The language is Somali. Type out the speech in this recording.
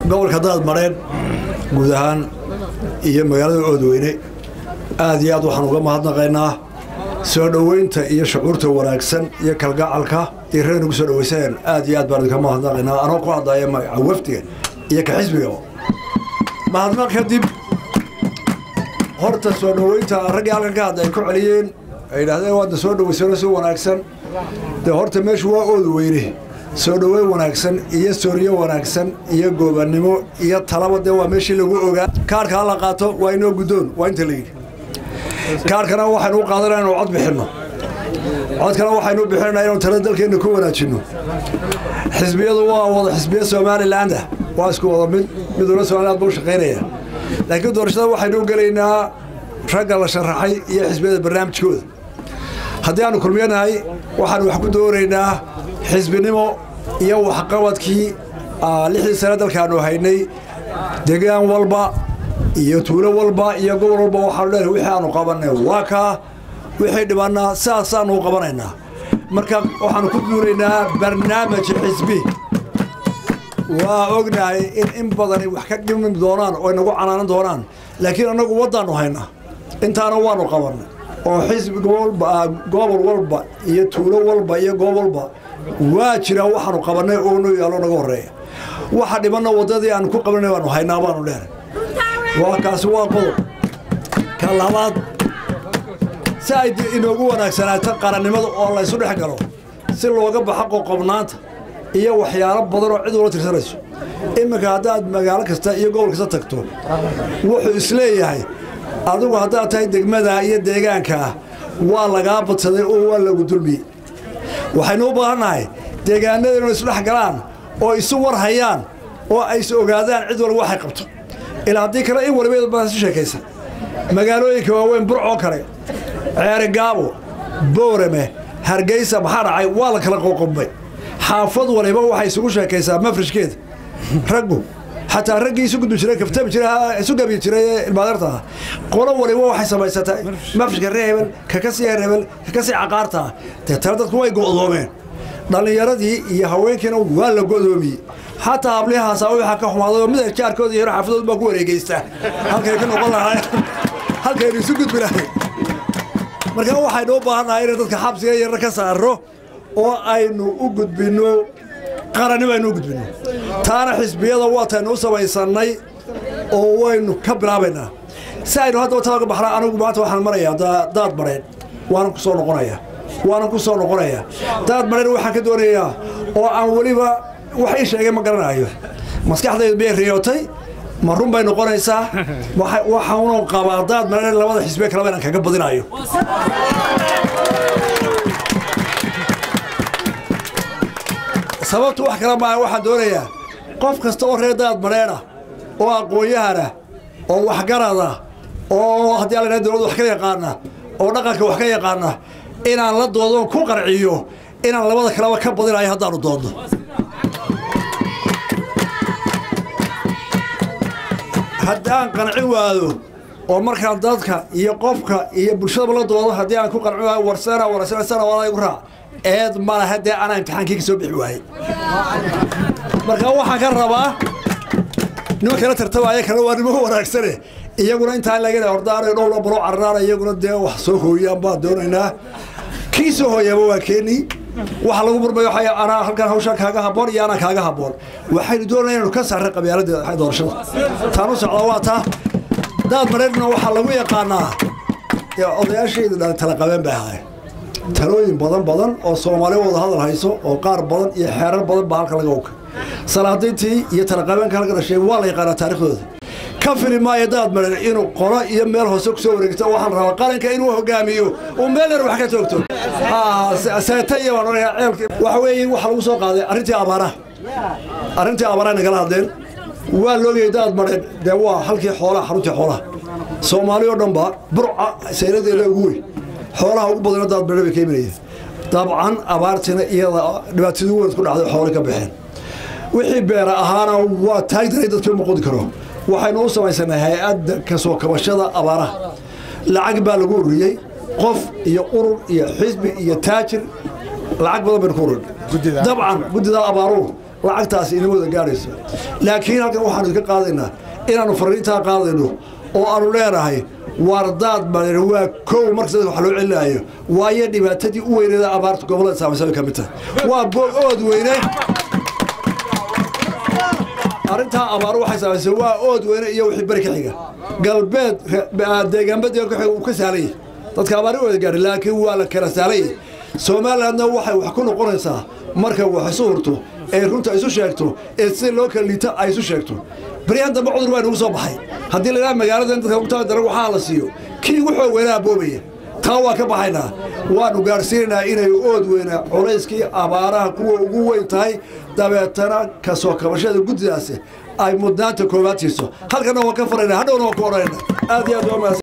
gobolka daad mareen guud ahaan iyo magaalada oodweyne aad iyo aad waxaan uga mahadnaqaynaa soo dhoweynta iyo shucuurta wanaagsan iyo kalgacalka iyo reer nagu soo dhoweysaneen aad iyo aad baan idinka mahadnaqaynaa anoo ku hadlaya magaca wafdiga iyo ka xisbigaba mahadnaq kadib horta soo dhoweynta raggii halkan ka hadla ay ku celiyeen ay yidhaahdeen waadna soo dhoweysano si wanaagsan dee horta meeshu waa oodweyne soo dhoweyn wanaagsan iyo sooriyo wanaagsan iyo goobannimo iyo talaba dee waa meeshii lagu ogaa kaarka hala qaato waa inoo guddoon waa inta la yidhi kaarkana waxaynu u qaadanaa inuu cod bixinno codkana waxaynu u bixinanaa inuu tala dalkeenna ku wanaajinno xisbiyadu waa wada xisbiya somalilaanda waa isku wada mid miduna somaliland buu shaqaynaya laakiin doorashada waxaynu u gelaynaa ragga la sharaxay iyo xisbiyada barnaamijkooda haddii aanu kulmiyanahay waxaanu wax ku doonaynaa xisbinimo iyo waxqabadkii lixdii sane dalkaanu haynay degaan walba iyo tuulo walba iyo gobol walba waxaanu leenahay wixii aanu qabanay waa kaa wixii dhibannaa saasaanu u qabanaynaa marka waxaanu ku duulaynaa barnaamij xisbi waa ognahay in in badani wax ka dhimi doonaan oo inagu canaanan doonaan laakiin annagu waddaannu haynaa intaana waanu qabannay oo xisbi gobol walba iyo tuulo walba iyo goob walba waa jiraa waxaanu qabannay oo noo yaallo naga horreeya waxa dhimanna waddadii aanu ku qabanay baanu haynaa baanu leenay waa kaasi waa qodob ka labaad si ay inoogu wanaagsanaato qarannimada oo laysu dhex galo si looga baxo qoqobnaanta iyo waxyaalo badan oo cid ula tirsanayso iminka haddaad magaalo kasta iyo gobol kasta tagto wuxuu isleeyahay adigu haddaad tahay degmada iyo deegaankaa waa lagaa badsaday oo waa lagu dulmiyey waxaynu u baahannahay deegaanada inuu isdhex galaan oo isu war hayaan oo ay is ogaadaan cid walba waxay qabto ilaa haddii kale in waliba baa isu sheekaysa magaalooyinka waaweyn burcoo kale ceeri gaabo boorame hargeysa maxaa dhacay waa la kala qoqobmay xaafad waliba waxay isugu sheekaysaa mafrishkeeda raggu xataa raggii isu gudbi jiray kaftami jiray isu gabi jiray ilmaadeerta ah qolo waliba waxay samaysataa mafrishka ree hebel kaka sii hebel kaka sii caqaarta ah dee tana dadku way go'doomeen dhallinyaradii iyo haweenkiina waa la go'doomiyey xataa hablihaasa waxaa ka xumaaday oo mida jaarkooda iyo xaafadood baa ku wareegeysta halkay ka noqon lahay halkaynu isu gudbi lahay marka waxaynu u baahannahay inay dadka xabsiga yarna ka saarno oo aynu u gudbinno qarannimo aynu u gudbinno taana xisbiyada waataynu u samaysannay oo waynu ka bilaabaynaa si aynu haddaba talaga baxnaa anigu maanta waxaan marayaa daad mareen waanan ku soo noqonayaa waanan ku soo noqonayaa daad mareen waxaan ka doonayaa oo aan weliba wax ii sheegay ma garanayo maskaxdaydu miyay riyootay ma run bay noqonaysaa waxaanu qabaa daad mareen labada xisbiye kaleba inaan kaga badinayo sababtu wax kala maaha waxaan doonayaa qof kasta oo reer daad mareena oo aqoon-yahana oo waxgarada oo haddii alla dowladda wax ka yaqaana oo dhaqanka wax ka yaqaana inaan la doodoon ku qarciyo inaan labada kaleba ka badinayo haddaanu doodno haddaan qancin waado oo markaan dadka iyo qofka iyo bulshadaba la doodo haddii aan ku qancin waayo warsana warsana walaa igu raac eed mala haddee anaa imtixaankii ka soo bixi waayey marka waxaan ka rabaa nima kala tartamaya kale waa nimo wanaagsane iyaguna intaan laga hordaanayo dhowla balo cararaana iyaguna dee wax soo hooyaan baan doonaynaa kii soo hooyaaba waa keenii waxa lagu murmayo waxay anaa halkan hawshaan kaaga habboon iyo anaa kaaga habboon waxaynu doonaya inaynu ka saarray qabyaaladda doorashada taan u socdaa waa taa daad mareerna waxaa lagu yaqaanaa odayaashaydu dhan tala qabeen bay ahaay talooyin badan badan oo soomaali wada hadal hayso oo qaar badan iyo xeerar badan baa halka laga oga salaadiintii iyo talaqabeenka halka dhashay waa la yaqaanaa taariikhdooda ka fili maayo daad mareer inuu qolo iyo meel hoose ku soo wareegto waxaan rabaa qaranka inuu hogaamiyo uu meel yar wax ka toogto seeta iyo waan onayaa ceelka waxa weeye waxa lagu soo qaaday arrintii abaaraha arrintii abaaraha nagala hadleen waa loogayay daad mareer dee waa halkii xoolaha xaruntii xoolaha soomaali oo dhan ba burca sayladeeda ugu weyn xoolaha ugu badana daad mareer bay ka imanayeen dabcan abaartina iyada dhibaatadii weyn ku dhacday xoolay ka baxeen wixii beera ahaana waa taagdaray dadkii ma qodi karo waxaynu u samaysanay hay-adda kasoo kabashada abaaraha lacag baa lagu ururiyey qof iyo urur iyo xisbi iyo taajir lacag badan baynu ku ururin dabcan guddidaa abaaruhu lacagtaasi inama wada gaadhayso laakiin halkan waxaanu idinka qaadaynaa inaannu fariintaa qaadayno oo aanu leenahay waardaad baan waa kow markas wax loo celinaayo waayo dhibaatadii u weyneeda abaarta gobollada saamaysay ka mid tahay waa boog ood weyne arrintaa abaaru waxay saamaysay waa ood weyne iyo wixii beri ka xiga galbeed deegaanba deegaan ka xiga uu ka saalay dadka abaari wada gaadhay laakiin waa la kala saalay somalilandna waxay wax ku noqonaysaa marka wax isu hurto ee runta isu sheegto ee sida loo kala liita ay isu sheegto baryahan dambe cudur waa nagu soo baxay haddii laydhaha magaaladan dadka ugtaa daran waxaa la siiyo kii ugu xoog weynaa boobaya taa waa ka baxaynaa waannu gaadhsiinaynaa inay ood weyna culayskii abaaraha kuwa ugu weyn tahay dabeetana ka soo kabashada guddidaasi ay mudnaanta koowaad siiso halkana waa ka faraynaa hadhowna waa ku odhanayna aad iyo aad waa mahadsan